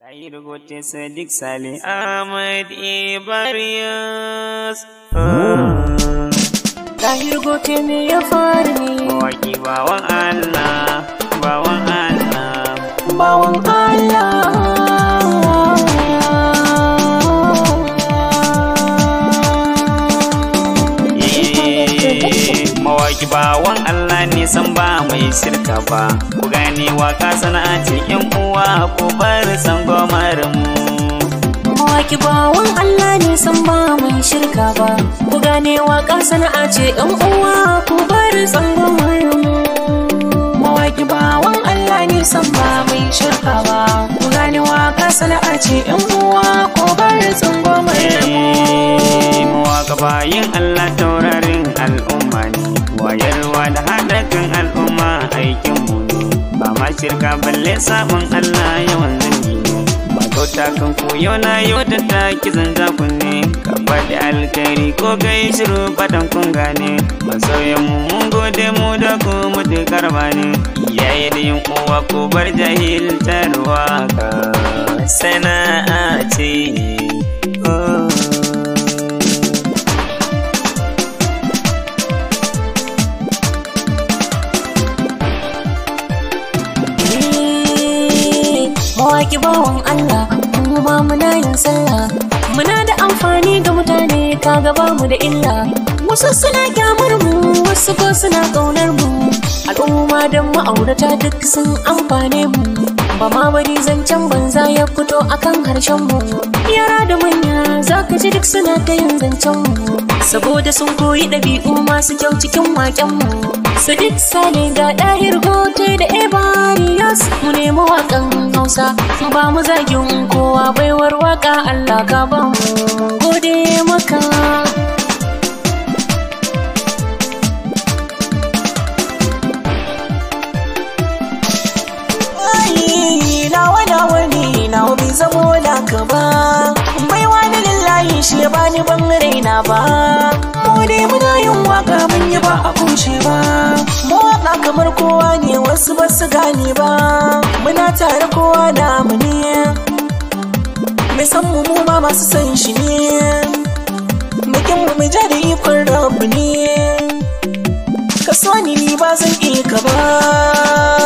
yi rubuce Sadiq Sale Ahmad Ibariyas. Tahir gote me ya faru ne Mawaki bawan Allah, bawan Allah. bawan Allah. Eh, Mawaki bawan Allah ne san ba mai shirka ba. Ku gane waka sana'a ce yan uwa ko bar san gomarin mu. Mawaki bawan Allah ne san ba mai shirka ba. Ku gane waka sana'a ce ɗan uwa ku bar tsangon Mawaki bawan Allah ne san ba mai shirka ba. Ku gane waka sana'a ce ɗan uwa ku bar tsangon Eh, Mawaka bayin Allah taurarin al'umma ne. Wayarwa da haɗa kan al'umma aikin mu ne. Ba ma shirka balle sabon Allah yawan zangi ne. Makauta kan koyo na yau da ta kizan zakun ne. Ka faɗi alkhairi ko kai shiru fatan kun gane. Masoyan mu mun gode mu da ku mutu karma ne. Iyaye da yin uwa ko bar jahiltar waka. Sana'a ce. Oh. Mawaki bawan Allah, mu ba muna yin sallah. Muna da amfani ga mutane kaga ba mu da illa. Wasu suna kyamar mu, wasu ko suna ƙaunar mu. Al'umma da ma'aurata duk sun amfane mu. Ba ma bari zancen banza ya fito akan harshen mu. Yara da manya za ka ji duk suna ta yin zancen mu. Saboda sun koyi ɗabi'u masu kyau cikin waƙen mu. Sadiq Sale ga ɗahir gote da Ebariyas mu nemi waƙan Hausa ba mu zagin kowa baiwar waƙa Allah ka ba mu gode maka. Ai, nawa nawa ne nawa bai zamo naka ba bai wani lillahi shi ya bani ban raina ba mu dai muna yin waka mun yi ba a kushe ba mu waka kamar kowa ne wasu ba su gane ba muna tare kowa na mu ne mai san mu mu ma masu san shi ne bikin mu mai ja da ikon rabu ne ka so ni ni ba zan iya ka ba